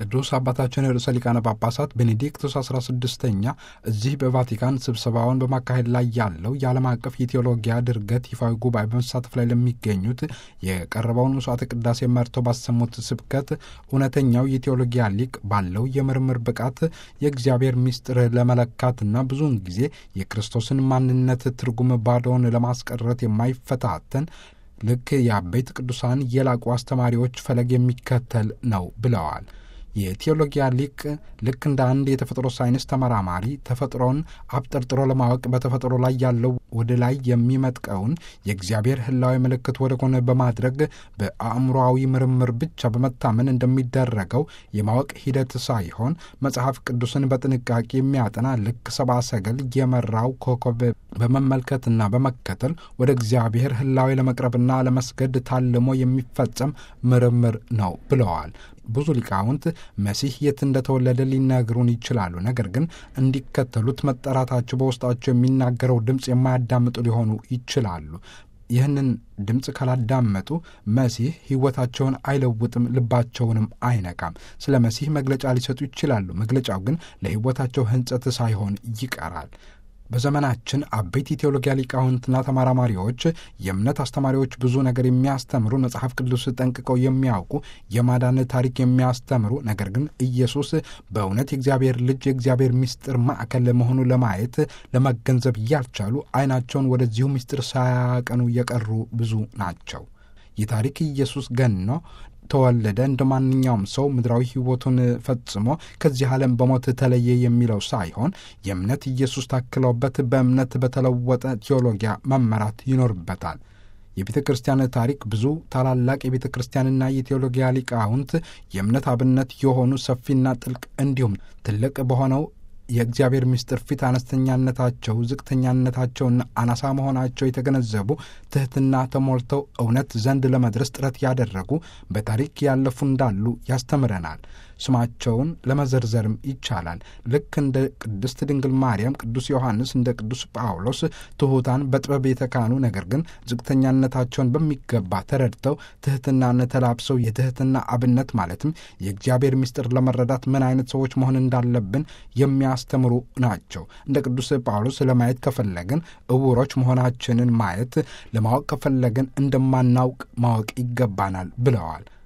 ቅዱስ አባታችን ርዕሰ ሊቃነ ጳጳሳት ቤኔዲክቱስ 16ኛ እዚህ በቫቲካን ስብሰባውን በማካሄድ ላይ ያለው የዓለም አቀፍ የቴዎሎጊያ ድርገት ይፋዊ ጉባኤ በመሳተፍ ላይ ለሚገኙት የቀረበውን መስዋዕተ ቅዳሴ መርተው ባሰሙት ስብከት እውነተኛው የቴዎሎጊያ ሊቅ ባለው የምርምር ብቃት የእግዚአብሔር ምስጢር ለመለካትና ብዙውን ጊዜ የክርስቶስን ማንነት ትርጉም ባዶውን ለማስቀረት የማይፈታተን ልክ የአበይት ቅዱሳን የላቁ አስተማሪዎች ፈለግ የሚከተል ነው ብለዋል። የቴዎሎጊያ ሊቅ ልክ እንደ አንድ የተፈጥሮ ሳይንስ ተመራማሪ ተፈጥሮን አብጠርጥሮ ለማወቅ በተፈጥሮ ላይ ያለው ወደ ላይ የሚመጥቀውን የእግዚአብሔር ሕላዊ ምልክት ወደ ጎን በማድረግ በአእምሮአዊ ምርምር ብቻ በመታመን እንደሚደረገው የማወቅ ሂደት ሳይሆን መጽሐፍ ቅዱስን በጥንቃቄ የሚያጠና ልክ ሰብአ ሰገል የመራው ኮከብ በመመልከትና በመከተል ወደ እግዚአብሔር ሕላዊ ለመቅረብና ለመስገድ ታልሞ የሚፈጸም ምርምር ነው ብለዋል። ብዙ ሊቃውንት መሲህ የት እንደተወለደ ሊነግሩን ይችላሉ። ነገር ግን እንዲከተሉት መጠራታቸው በውስጣቸው የሚናገረው ድምፅ የማያዳምጡ ሊሆኑ ይችላሉ። ይህንን ድምፅ ካላዳመጡ መሲህ ሕይወታቸውን አይለውጥም፣ ልባቸውንም አይነካም። ስለ መሲህ መግለጫ ሊሰጡ ይችላሉ። መግለጫው ግን ለሕይወታቸው ሕንጸት ሳይሆን ይቀራል። በዘመናችን አበይት የቴዎሎጊያ ሊቃውንትና ተመራማሪዎች፣ የእምነት አስተማሪዎች ብዙ ነገር የሚያስተምሩ መጽሐፍ ቅዱስ ጠንቅቀው የሚያውቁ የማዳን ታሪክ የሚያስተምሩ ነገር ግን ኢየሱስ በእውነት የእግዚአብሔር ልጅ የእግዚአብሔር ምስጢር ማዕከል መሆኑ ለማየት ለመገንዘብ ያልቻሉ ዓይናቸውን ወደዚሁ ምስጢር ሳያቀኑ የቀሩ ብዙ ናቸው። የታሪክ ኢየሱስ ገኖ ተወለደ እንደ ማንኛውም ሰው ምድራዊ ሕይወቱን ፈጽሞ ከዚህ ዓለም በሞት ተለየ የሚለው ሳይሆን የእምነት ኢየሱስ ታክለውበት በእምነት በተለወጠ ቴዎሎጊያ መመራት ይኖርበታል። የቤተ ክርስቲያን ታሪክ ብዙ ታላላቅ የቤተ ክርስቲያንና የቴዎሎጊያ ሊቃውንት የእምነት አብነት የሆኑ ሰፊና ጥልቅ እንዲሁም ትልቅ በሆነው የእግዚአብሔር ምስጢር ፊት አነስተኛነታቸው፣ ዝቅተኛነታቸውና አናሳ መሆናቸው የተገነዘቡ ትሕትና ተሞልተው እውነት ዘንድ ለመድረስ ጥረት ያደረጉ በታሪክ ያለፉ እንዳሉ ያስተምረናል። ስማቸውን ለመዘርዘርም ይቻላል። ልክ እንደ ቅድስት ድንግል ማርያም፣ ቅዱስ ዮሐንስ፣ እንደ ቅዱስ ጳውሎስ ትሑታን በጥበብ የተካኑ ነገር ግን ዝቅተኛነታቸውን በሚገባ ተረድተው ትሕትናን ተላብሰው የትሕትና አብነት ማለትም የእግዚአብሔር ምስጢር ለመረዳት ምን አይነት ሰዎች መሆን እንዳለብን የሚያስተምሩ ናቸው። እንደ ቅዱስ ጳውሎስ ለማየት ከፈለግን እውሮች መሆናችንን ማየት፣ ለማወቅ ከፈለግን እንደማናውቅ ማወቅ ይገባናል ብለዋል።